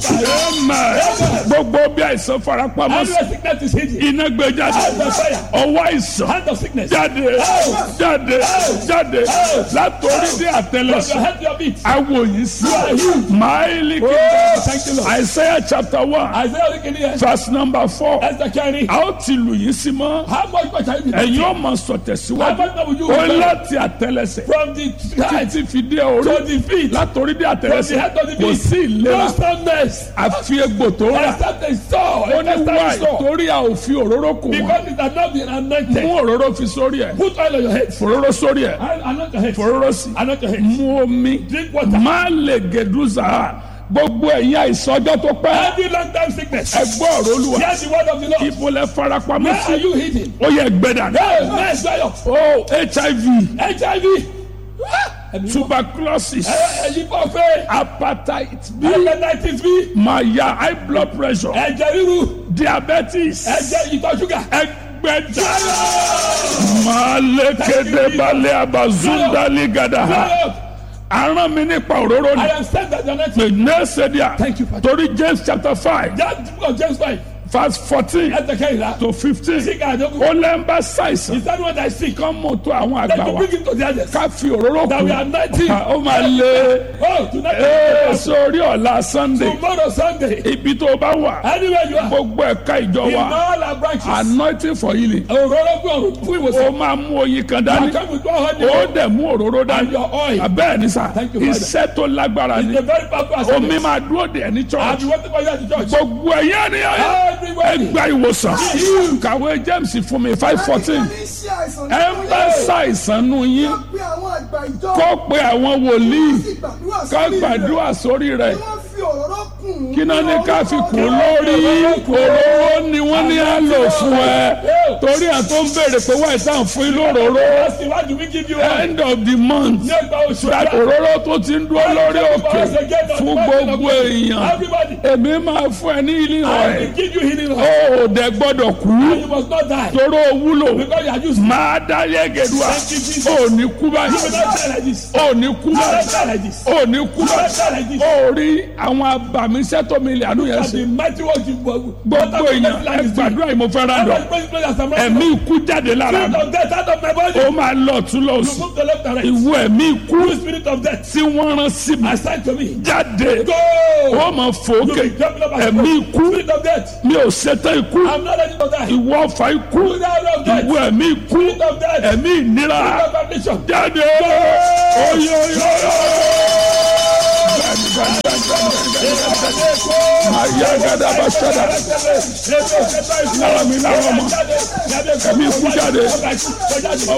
Amen. gbogbo bí àìsàn farapamọ́ sí Every sickness is hidden. iná gbé jáde Hand of fire. ọwọ́ àìsàn Hand of sickness. jáde jáde jáde látòrí dé From your àtẹlẹsẹ̀ head to your feet. awo yìí sí máìlì Oh, kìí thank you, Lord. Isaiah chapter one Isaiah orí kìíní yẹn. verse number four Esther kẹrin. a ó ti lù yín sí mọ́ How much more shall you be? ẹ̀yin ó máa sọ How tẹ̀síwájú much more will you ó obey? láti àtẹlẹsẹ̀ From the head títí fi dé orí to the feet. látòrí dé From the àtẹlẹsẹ̀ head to the kò feet. sí ìlera No soundness. àfi egbò tó rà Except a saw. ó ní Except wá a saw. torí a ò fi òróró kù wọn Because it has not been anointed. mú òróró fi sórí ẹ̀ Put oil on your head. òróró sórí ẹ̀ And anoint your head. òróró sí Anoint your head. mú omi Drink water. má lè gèdúzà gbogbo ẹ̀yin àìsàn ọjọ́ tó pẹ́ Every long time sickness. ẹ gbọ́ ọ̀rọ̀ olúwa Hear the word of the Lord. ibo lẹ farapamọ́ Where sí are you hidden? ó yẹ gbẹdà Hey, man, dry up. o hiv HIV. Ẹ̀mí tuberculosis ẹ̀yin bọ̀ fẹ́. hepatitis b Hepatitis B. maya high blood pressure Ẹ̀jẹ̀ ríru. diabetes Ẹ̀jẹ̀ ìtọ̀ ṣúgà. ẹgbẹ̀ta malekede balẹ̀ abazundali gada Dry up. aràn mi nípa òróró I ni am sent as an pé nẹ́ẹ̀sẹ̀díà Thank you, Father. torí james chapter five That book of James 5. verse fourteen Esther kẹrìnlá. to fifteen Sick àjọkù. ó lẹ́ ń bá ṣàìsàn Is that what I see? kán mọ̀ tó àwọn Then àgbà you wa bring him to the others. ká fi òróró That we are kù nineteen. ó máa lé Oh, tonight. ee sórí ọ̀la sunday Tomorrow Sunday. ibi tó bá wà Anywhere you are. gbogbo ẹ̀ka ìjọ In wa all our branches. anointing for healing Òróró gbé ọ̀run fún ó ìwòsàn. máa mú oyin kan dání I come with one hundred. ó dẹ̀ mú òróró And dání your oil. abẹ́ẹ̀ ni sà Thank you, Father. iṣẹ́ tó lágbára ni It's a very powerful omi assembly. máa dúró dè ní I've church been waiting for you at the church. gbogbo ẹ̀yẹ́ ni ẹ Everybody. gba ìwòsàn kàwé james fún mi five fourteen ẹ ń bá ṣàìsàn nù yín pé àwọn àgbà ìjọ kó pe àwọn wòlíì sì gbàdúrà ká sórí rẹ̀. gbàdúrà sórí rẹ̀ Kí wọ́n fi òróró kùn ún kí náà ní ká fi kún orúkọ lórí òróró ni wọ́n ní á lò fún ẹ torí à tó ń béèrè pé wáyé tá à ń fún yín lóróró Ask him, why do we give you one? end of the month Ní ẹgbàá oṣù that ọ̀la. òróró tó ti ń dúró lórí òkè fún gbogbo èèyàn Everybody. èmi máa fún ẹ ní ilé I rẹ̀ will give you healing oil. ó ò dẹ̀ gbọ́dọ̀ kú And you must not die. toró wúlò Because you are used. máa dá yẹ́gẹ̀dúà Thank you, Jesus. ó ní kú You will báyìí not die like this. ó ní kú You will báyìí not die like this. ó ní kú You will not báyìí die like this. ó rí àwọn abàmíṣẹ́ tó mi lè àánú yẹn And ṣe the mighty work you gbogbo èèyàn ẹ gbàdúrà yìí mo fẹ́ rà dọ̀ ẹ̀mí ikú jáde lára Spirit mi of death out of my body. ó máa lọ tún lọ You sí move the left and right. ìwọ ẹ̀mí ikú You spirit of death. tí wọ́n rán sí mi Assign to me. jáde Go. ó máa fò You ókè be jumping up and ẹ̀mí down. ikú Spirit of death. mi ò ṣetán ikú I'm not ready to die. ìwọ ọ̀fà ikú Spirit of death. ìwọ ẹ̀mí ikú Spirit of death. ẹ̀mí ìnira Spirit of affliction. jáde oyoyoyo. Ayagada basada. Lára mi lára ọmọ. Ẹ̀mí ikú jáde.